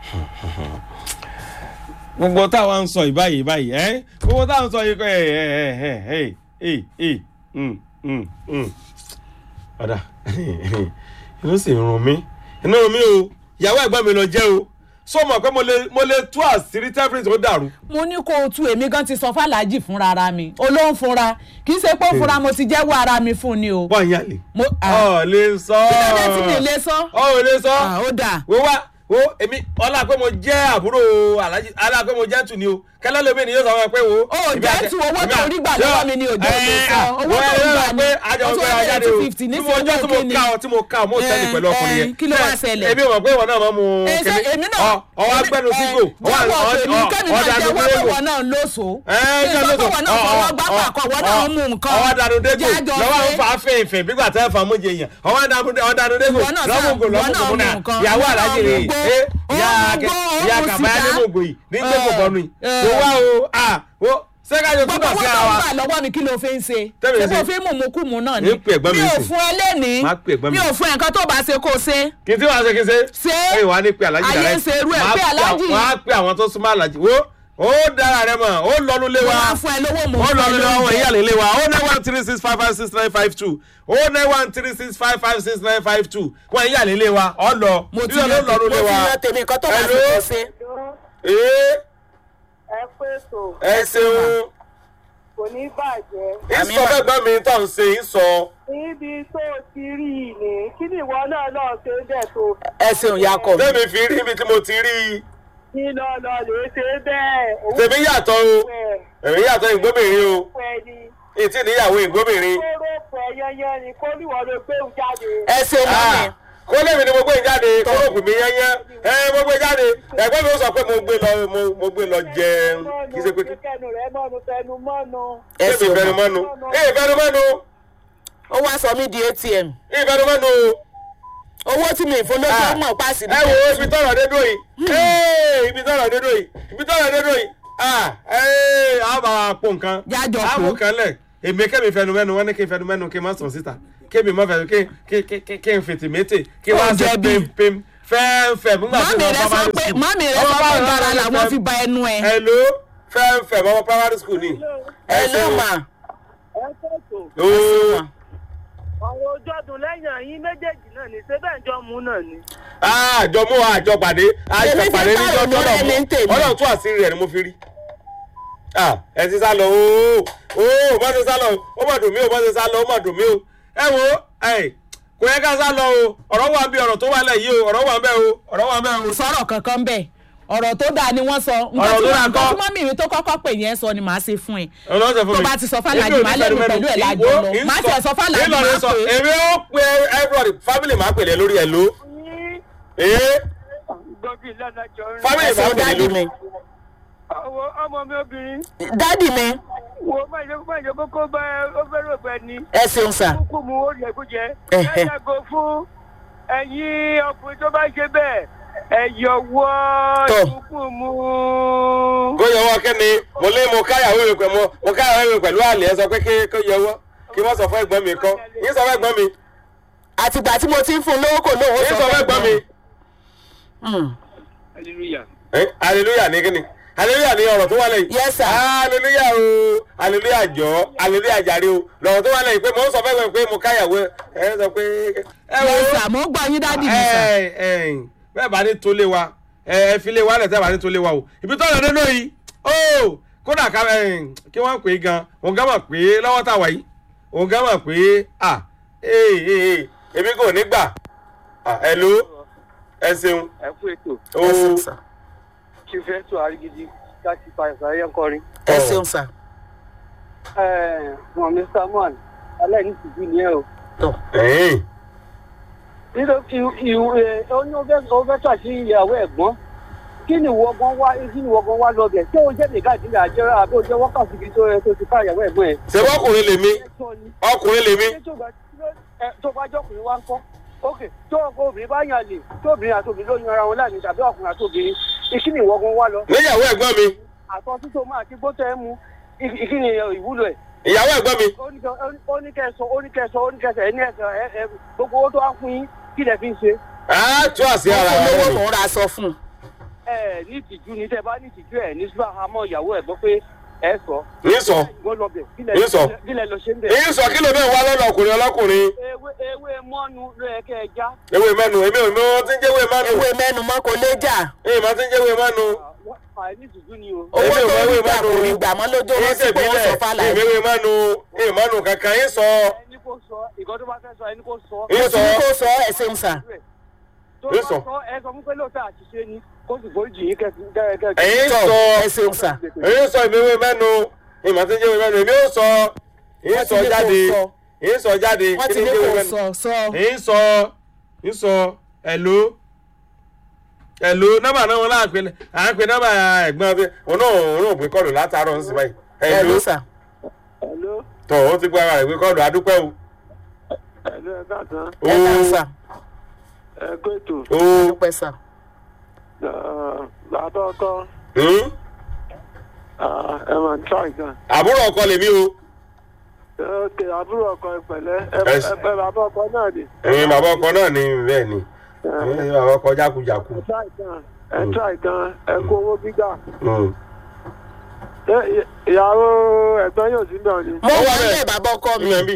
gbogbo táwa ń sọ ìbáyìí báyìí ẹ gbogbo táwa ń sọ yìí kọ ẹ ẹ ẹ ẹ ẹ ẹ ẹ ọ̀dà inú sì ń rún mi inú rún mi o ìyàwó ẹ̀gbọ́n mi lọ jẹ́ o sọ ma pé mo lè mo lè tú àṣírí tẹ́fìrì tó dàrú. mo ní kó o tú èmi gan ti sọ fàlàjì fúnra ara mi olóhùn fúnra kì í ṣe pé ó fúnra mo ti jẹ́wọ́ ara mi fún ni o. wọ́n ń yàlè. mo ah, ọ lè sọ. kí ló dé tí mi lè sọ. ọ ò lè sọ. Ah, ó dáa. wo wá wo èmi ọlá pé mo jẹ́ àbúrò alájí ọlá pé mo jẹ́ tù ni o kẹlẹ́ lómi ni yóò sọ wọn pé wo. ó jẹ́ tu owó tó rí gbà lọ́wọ́ mi ni òjò lè sọ owó tó rí gbà pé ní àjọ o tún pé wá ajáde bẹ̀rẹ̀ o two fifty tí ní mo ọjọ́ tí mo ká ọ tí mo ká ọ mo tẹ́lẹ̀ Eh, pẹ̀lú ọkùnrin yẹn. eh, kí ló wá ṣẹlẹ̀? èmi ò mọ̀ pé ìwọ náà máa mu Eh, ṣé èmi náà ọwọ́ agbẹ́nu sígò jẹ́wọ́ tèmi kẹ́mi máa jẹ́wọ́ pé wọ́n náà lóso kí n sọ pé wọ́n náà fọwọ́ gbá pàkọ́ wọ́n náà mú nǹkan ọwọ́ dànù dégò Jájọ lọ́wọ́ pé- ń fa fèèfèé bí gbàtẹ́ fà mú jẹ yẹn ọwọ́ dànù dégò Ìwọ náà sá- lọ́mùgò ìwọ náà lọ́mùgò mú náà nǹkan. ìyàwó Ìwọ náà alájì mú rè gbó. é Ó ìyá mú akẹ́ gbó, ó ìyá mú kàbáyá sìgá. ní mògò yìí ní gbẹ́gbọ̀ bọ́nu yìí Eh. tó wá o à wo sẹ́kájọ gbogbo túbọ̀ owó sí tó ara ń wa gbà lọ́wọ́ mi kí ló fi ń ṣe Tẹ́mi ṣé ṣe. kò fi mú mùkúmù náà ni Ní pè ẹ̀gbọ́n mi mi ò sí. fún ẹ lẹ́nìí Má pè ẹ̀gbọ́n mi mi ò sí. fún ẹ nǹkan tó bá ṣe kó ṣe kì í tí wàá ṣe kí n ṣe. Ṣé? ẹ wàá ní pé alájì Ayé dàrẹ́ ń ṣe irú ẹ̀, Wàá pé Aláàjì. wọ́n á pè àwọn tó súnmọ́ alájì wo ó dára rẹ mọ̀ ó lọ́nu lé mo wa máa fún ẹ lówó mo ó fún ẹ lọ́nu lé wa wọ́n lóúnjẹ. ìyá lè lé wa ó nine one three six five five six nine five two ó nine one three six five five six nine five two wọ́n ìyá lè lé wa ọ lọ Mo ti Lílọ ló yan- lọ́nu lé mo wa. ti yan tèmi nǹkan tó bá Hello? ṣe kó ṣe. ee ẹ pé tó ẹ ṣeun kò ní bàjẹ́. Àmì ìsọ mà. fẹ́ gbọ́n mi tó ń ṣe ìsọ. níbi tó ti rí i ní kí ni ìwọ náà náà ṣe bẹ́ẹ̀ tó ẹ ṣeun yakọ mi. tẹ́mi fi rí ibi tí mo ti rí i kí lọ lọ lè ṣe bẹ́ẹ̀. òun tèmi yàtọ̀ o pẹ̀ èmi yàtọ̀ ìgbóbìnrin o pẹ̀ ni ètí níyàwó ìgbóbìnrin. kóró pẹ̀ yẹnyẹn ni kó níwọ̀n ló gbé òun jáde. ẹ ṣeun mọ́mi. Ah, kó lèmi ni mo gbé jáde kó ló pè mí yẹ́yẹ́ ẹ mo gbé jáde ẹ̀gbọ́n mi ó sọ pé mo gbé lọ mo- mo gbé lọ jẹun kì í ṣe pé kí kẹnu rẹ mọ́nu fẹnu mọ́nu. ẹ èmi ṣeun ìfẹnu mọ́. mọ́nu èmi ìfẹnu mọ́nu ó wá sọ mí di atm èmi ìfẹnu mọ́nu owó tí mi fún ló Ah, tó mọ̀ pàṣẹ ẹ wo ibi tọrọ dédò yìí Ee, ibi tọrọ dédò yìí ibi tọrọ dédò yìí Ah, ee, a bá wa pò nǹkan Jájọ a pò. mú kan lẹ̀ èmi kẹ́mi fẹnu mẹ́nu wọ́n ní kí n fẹnu mẹ́nu kí n má sọ síta kémi má fẹnu kí kí kí kí kí n fètè mété kí wọ́n á Ó ṣe jẹ̀bi. pèmpèm fẹ́ẹ́fẹ́ nígbà tí mọ́mì wọ́n rẹ bá sọ bá pé ní mọ́mì rẹ Ọmọ sọ pé bá- dára bá- làwọn bá- fi ba ẹnu ẹ. hello fẹ́ẹ́fẹ́ bọ́mọ primary school ni. ẹ ló mà. ẹ pé tó ooo ọ̀rọ̀ ojú ọdún lẹ́yìn yín méjèèjì náà ní ṣé bẹ́ẹ̀ jọ mú náà ni. àjọ mú àjọ pàdé àjọ Èmi ti pàdé ní pààrọ̀ ọjọ́ lọ́rẹ́ mi ń tèmi. ọlọ́run tún àṣírí rẹ̀ ni mo fi rí. Ah, ẹ ti sá lọ ooo ooo bá ti sá lọ ó mà dùn mí o bá ti sá lọ ó mà dùn mí o ẹ wo ẹ kò yẹ ká sá lọ o ọ̀rọ̀ wà bí ọ̀rọ̀ tó wà lẹ̀ yìí o ọ̀rọ̀ wà bẹ́ẹ̀ o ọ̀rọ̀ wà bẹ́ẹ̀ o. kò sọ̀rọ̀ kankan bẹ́ẹ̀ ọ̀rọ̀ tó dáa ni wọ́n sọ nǹkan Ọ̀rọ̀ tí tó dáa wọ́n- kọ́. nǹkan tí mọ́mì mi tó kọ́kọ́ pè yẹn sọ ni màá ṣe fún ẹ. ọlọ́sẹ̀ fún mi. tó bá ti sọ fàlàjì, Èmi ò ní màá lẹ́nu fẹ́nu pẹ̀lú ẹ̀ mẹ́nu. lájọ Ìwọ, lọ. ń Má sọ- tiẹ̀ sọ fàlàjì, Ìlọrin má sọ, pè é. èmi ó pe everybody family máa pèlè lórí ẹ̀ ló. yín ee gbọ́dọ̀ ìlànà jọ rìn. family ẹ máa ṣeun pèlè dádì lórí. mi. ọwọ́ ọmọ mi obìnrin dádì mi wo má jẹ́ má jẹ́ kókó bá ó fẹ́ràn ọ̀gbẹ́ ni. ẹ ṣeun sà. kúkú mu ó yẹ kó jẹ. Ẹ̀hẹ̀. ẹ yàgò fún ẹ̀yin ọkùnrin tó bá ṣe bẹ́ẹ̀ ẹ yọwọ́ Tọ́. kúkú mu. kó yọwọ́ kẹ́ni mo lé mo káyàwó mi pẹ̀lú mo káyàwó mi pẹ̀lú àlè ẹ sọ pé kí- kó yọwọ́ kí wọ́n sọ fún ẹ̀gbọ́n mi kọ́ yín sọ fún ẹ̀gbọ́n mi àtìgbà tí mo ti ń fún un lówó kò lóun ó yín sọ fún ẹ̀gbọ́n mi. Mm. hallelujah. Eh, hallelujah ní kíni hallelujah ní ọ̀rọ̀ tó wà lẹ́yìn. Yes, sir. hallelujah o hallelujah jọ hallelujah jàre o lọ́rọ̀ tó wà lẹ́yìn pé mo ń sọ fún ẹ̀gbọ́n mi pé mo káyàwó ẹ ẹ sọ pé. ẹ wo Yes, sir, mo gbọ́ yín dádì mi sà. ẹ ẹ bẹ́ẹ̀ bá ní tó lé wa ẹ ẹ fi lé wa lẹ̀ tẹ́ bá ní tó lé wa o ibi tó lọ nínú yìí ó kódà ká ẹ kí wọ́n pè é gan òun gán mọ̀ pé lọ́wọ́ tá a wà yìí òun gán mọ̀ pé à ee ee èmi kò ní gbà à ẹ ló ẹ ṣeun ẹ kú ètò ó ẹ ṣeun sà. ṣe fẹ́ tó àrígidì láti fa ìsàlẹ̀ yẹn kọrin. ẹ ṣeun sà. wọn mr man aláìní tìjú ni ẹ o. tọ ẹ̀yìn nítorí ìwé oní ó fẹ́ tàṣí ìyàwó ẹ̀gbọ́n kí ni ìwọ gan wá kí ni ìwọ gan wá lọ bẹ̀ ṣé o jẹ́ nìkan ìdílé àjẹrà àbí o jẹ́ wákàtí kí tó tó ti ká ìyàwó ẹ̀gbọ́n ẹ̀. ṣe bọ́kùnrin lèmi ọkùnrin lèmi ṣé tó bá ẹ, tó bá jọkùnrin wá ń kọ́ ok tó ọkọ obìnrin bá yàn lè tó obìnrin àti obìnrin ló yan ara wọn láàrin tàbí ọkùnrin àti obìnrin kí ni ìwọ gan wá lọ níyàwó ẹ̀gbọ́n mi àtọ títò máa ti gbó tẹ ẹ mu kí ni ìwúlò ẹ̀ ìyàwó ẹ̀gbọ́n mi oníkẹsọ oníkẹsọ oníkẹsọ ẹni ẹsẹ ẹ ẹ gbogbo owó tó wá fún yín kí lẹ fi ń ṣe. á tú àṣì mo ara fún wa lówó lẹ́nu. mò ń ra aṣọ fún un. ẹ ní ìtìjú ni tẹ bá ní ìtìjú ẹ ní sùgbọ́n àmọ́ ìyàwó ẹ̀ gbọ́ pé ẹ sọ. Yín sọ. ìwọ lọ bẹ̀ Yín sọ. kílẹ̀ lọ ṣe ń bẹ̀. èyí sọ kí ló bẹ́ẹ̀ wá lọ́dọ̀ ọkùnrin ọlọ́kùnrin ewé ewé mọ́nu ló yẹ kẹ́ ẹ já. ewé mẹ́nu èmi ò mọ tí ń jẹ́ ewé mẹ́nu ewé mẹ́nu mọ́ kò lè jà èyí máa ti ń jẹ́ ewé mẹ́nu àìní ìtìjú ni o. owó Èmi ò tó mọ rí ewé gbà mẹ́nu. kò rí gbà mọ́ lójó èyí wọn sí pé wọ́n sọ tèbílẹ̀ fàlà èmi ewé mẹ́nu èyí mẹ́nu kankan yín sọ ẹni kò sọ ìkọ́ tó bá fẹ́ sọ ẹni kò sọ. yín ó sọ ti ní kó sọ ẹ ṣeun sà tó Yín bá sọ. sọ ẹ sọ fún pé lóòótọ́ àṣìṣe ni kó sì foríjì yín kẹ́kẹ́ kẹ́kẹ́. èyí tọ sọ ẹ ṣeun sà èyí sọ èmi ewé mẹ́nu èyí máa ti ń jẹ́ ewé mẹ́nu èmi ò sọ èyí Wọ́n ti sọ ní kó jáde sọ. èyí sọ jáde wọ́n kí ti ni ní jẹ́ ewé kó mẹ́nu sọ sọ èyí sọ èyí sọ ẹ̀ló ẹ̀ló nọ́mbà náà wọn láàpẹ àápẹ nọ́mbà ẹ̀gbọ́n bí òun náà òun náà pé kọ́ọ̀lù látàárọ̀ ń sìn báyìí ẹ ẹ̀ló ló sà Hello, tọ̀ ó ti gbọ́ ara rẹ̀ pé kọ́ọ̀lù adúpẹ́ o hello, ẹ káàtán. ẹ kàn sà ẹ kó ètò. o dúpẹ́ sà bàbá ọkọ hmm? ẹ mà ń tọ́ ìgbà. àbúrò ọkọ lèmi o ok àbúrò ọkọ ìpẹ̀lẹ́ Ẹ ṣe- ẹ pẹ́ bàbá ọkọ náà ni. ẹ̀yin bàbá ọkọ náà ni bẹ́ẹ̀ ni ẹ̀yin bàbá ọkọ jákujàku ẹ tọ́ ìgbà ẹ tọ́ ìgbà ẹ kó owó gbígbà. Hmm. Ṣé ì- ìyàwó ẹ̀gbọ́n yóò sí náà ni. mo Ó wà wà bẹ́ẹ̀. nílẹ̀ bàbá ọkọ mi ìyẹn bí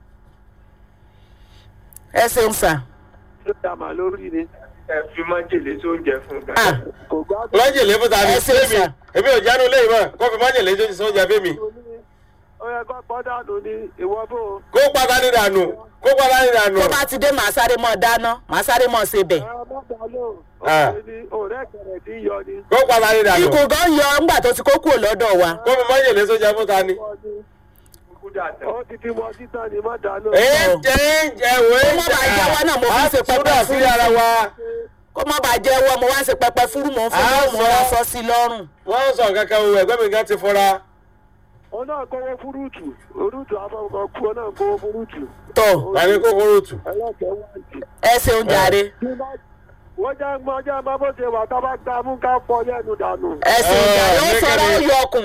ẹ ṣeun sà ṣé ìyàmà lórí ni. ẹ fi májèlé tó ń jẹ fún un. Ah, kò gbádùn. májèlé fún ta ni Ẹ ṣe èmi sà. èmi ò jánu léyìn mọ́ kó fi májèlé tó ti sọ oúnjẹ fẹ́mi ó yẹ kó pọ́ dànù ní ìwọ bó. kó pátá ní dànù kó pátá ní dànù tó bá ti dé màá sáré mọ́ dáná màá sáré mọ́ ṣe bẹ̀ ẹ má dá lóhùn. Ah. òun ni ọ̀rẹ́ kẹrẹ̀ tí ń yọ ni. kó pátá ní dànù ikú gan yọ ńgbà tó ti kó kúrò lọ́dọ̀ wa kó fi májèlé tó jẹ fún ta ni. Wọ́n ní kúkú dàtẹ̀. ó ti fi wọ́n títàn ní má dá lóhùn. èyí jẹ́ ìjẹ̀wé Ó má bàa jẹ́wọ́ náà, mo fi ń ṣe pẹpẹ sí fún ara wa kó má bàa jẹ́ wọ́n mo wá ń ṣe pẹpẹ fúrú mò ń fún Ah, yóò mú wa sọ. sọ sí lọ́rùn wọ́n sọ kankan o ẹ̀gbẹ́ mi gan ti fọ́ra òun náà kówó fúrúùtù orúùtù afọwọ́kọ kú ọ náà kówó fúrúùtù tó tani kókóró tù. ẹlẹ́kẹ̀ẹ́ wáǹtì. ẹ ṣeun jàre Bí bá- wọ́n jẹ́ mọ́ jẹ́ mọ́ bó ṣe wà tá bá gbá mú ká fọ lẹ́nu dànù. ẹ ṣeun Eh, jàre ó ní sọ̀rọ̀ ó kẹ́ni- yọ ọkùn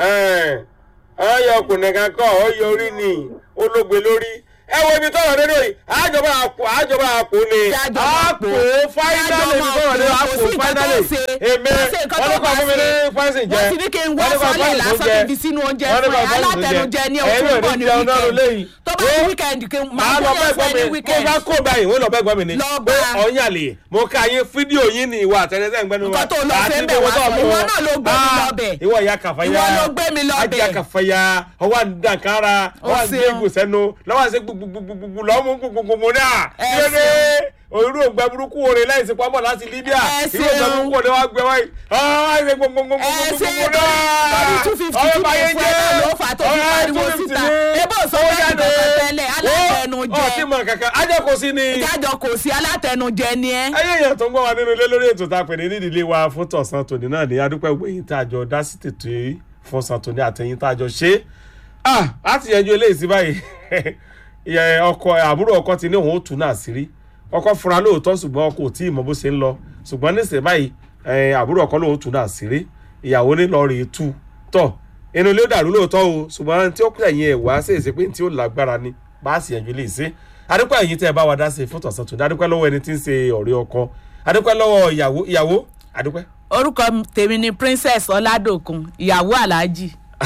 ọyọ ọkùnrin kan kọ ọyọ orí ni olóògbé lórí ẹ wo ibi tọrọ nínú yìí àjọba àpò àjọba àpò ni Jájọba àpò. àpò fáínálì ibi tọrọ nínú Kò àpò sí nǹkan tó fáínálì ṣe. èmi Kò sí nǹkan tó wọn ní kọ bá fún mi ní ṣe. fáìsì jẹ wọ́n ti ní kí n wọ́ Wọ́n ní kọ sọ́lẹ̀ fáìsì lásán jẹ. kí n fi sínú oúnjẹ Wọ́n ní fún kọ ẹ fáìsì alátẹnujẹ ní jẹ. oṣù Ẹ̀yin ò pọ̀ ní ní jẹun náà lélẹ́yìí. wíkẹ́ndì tó bá ní wíkẹ́ndì kí n máa máa lọ fún bẹ́ẹ̀ yàn fún gbọ́ ẹ ní mi mo wíkẹ́ndì bá kó báyìí wọ́n lọ bẹ́ẹ̀ gbọ́ mi ni Lọ pé bá. ọ̀yàn lè mo ka yín fídíò yín ni ìwà àtẹnẹsẹ̀ ń gbẹ́nu Nǹkan tó lọ fẹ́ bẹ̀ wá sọ, ìwọ náà ló gbé mi lọ bẹ̀. ìwọ ìyá kàfáyà Ìwọ ló gbé mi lọ bẹ̀. ajá kàfáyà ọwọ́ àdàkárà ọwọ́ Ó ṣeun. àgbégbò sẹ́nu lọ́wọ́ àṣẹ gbùgbùgbùgbùgbù lọ́mú gbùgbùgbùgbù náà Ẹ kílódé òru ògbà burúkú orin láì sí pamọ́ láti Libya Ẹ ìwé ògbà ṣeun. burúkú orin wa gbẹ wáyé ọwọ́ àṣẹ gbùgbùgbùgbùgbù ẹ ṣe náà torí two fifty tí mo fún ẹ náà ló fà á tó fi pariwo síta ebó sọ fẹ́ kí kankan tẹ́lẹ̀ alátẹnujẹ ọtí mọ̀ kankan ajá kò sí ni ìjájọ kò sí alátẹnujẹ ni ẹ. ayé èèyàn tó ń gbọ́ wa nínú ilé lórí ètò tá a pè ní nídìílé wa fún tọ̀sán tòní náà ní adúpẹ́ gbẹ̀yìn tá a jọ dá sí tètè yìí fún sàn tòní àtẹ̀yìn tá a jọ ṣe é ah láti yẹjú eléyìí sí báyìí ìyẹn ọkọ àbúrò ọkọ ti ní òun ó tù náà sí rí ọkọ fura lóòótọ́ ṣùgbọ́n ọkọ ò tí ì mọ bó ṣe ń lọ ṣùgbọ́n níṣẹ́ báyìí eh, àbúrò ọkọ lóun ó tù náà sí rí ìyàwó ní lọ́ọ́ rèé tú tọ̀ inú ilé ó dàrú lóòótọ́ o ṣùgbọ́n tí ó kúrẹ̀ yẹn ẹ̀ wá sí èsì pé tí ó lágbára ni bá a sì yẹjú eléyìí sí adúpẹ́ ẹ̀yin tẹ́ ẹ bá wa dá sí fún tọ̀sán tòní adúpẹ́ lọ́wọ́ ẹni tí ń ṣe ọ̀rẹ́ ọkọ adúpẹ́ lọ́wọ́ ìyàwó ìyàwó adúpẹ́. orúkọ tèmi ni princess ọládòkun ìyàwó aláàjì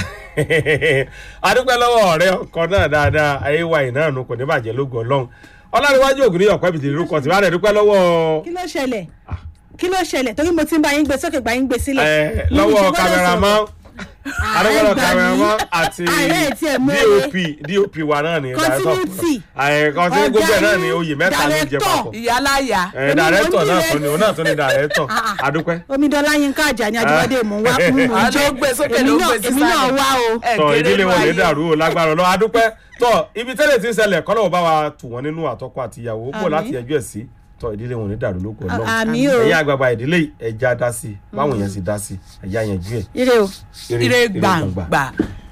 adúpẹ́ lọ́wọ́ ọ̀rẹ́ ọkọ náà dáadáa ayé wa ìnáà nù kò ní bàjẹ́ lógo ọlọ́run ọlárẹ̀wájú ògùn ní ọ̀pẹ́ bìtì lórúkọ tí wàá rẹ̀ dúpẹ́ lọ́wọ́ kí ló ṣẹlẹ̀ kí ló ṣẹlẹ̀ torí mo ti ń bá yín gbé sókè gbà yín gbé sílẹ̀. ẹ, Mo ní lọ́wọ́ ṣe gbọ́dọ̀ kámẹ́rámán sọ̀rọ̀. adúpẹ́ lọ́wọ́ Ààrẹ gbà kámẹ́rámán mí. àti Ààrẹ tí ẹ̀ mú dop eré. dop wa náà ni Continuity. kọ́ńtínú gbogbo ẹ̀ náà ni oyè mẹ́ta ló jẹ Director. papọ̀ ìyáláyà ẹ Èmi dàrẹ́tọ̀ mo ní náà ilé- tún ni òun náà tún ni dàrẹ́tọ̀ Ah, ah. adúpẹ́. omidanla yínká àjàní àjọwádé mò ń wá mú mò ń àlọ́ jẹ́ gbé sókè èmi ló náà gbé èmi náà sísàlẹ̀. wá o. Ẹ tọ kéré ìdílé wọn lè báyìí. dàrú o lágbára lọ adúpẹ́ tọ ibi tẹ́lẹ̀ tí ń ṣẹlẹ̀ kọ́lọ́wọ́ bá wa tù wọ́n nínú àtọ́kọ àti ìyàwó bò Àmín. láti ẹjọ́ ẹ̀ sí tọ ìdílé wọn lè dàrú lóko ọlọ́run àmì o ẹ̀yin àgbààgbà ìdílé ẹja dá sí i báwọn èèyàn sì dá sí i ẹ̀yà yẹn jú ẹ̀ ire o. ire gbàngbà.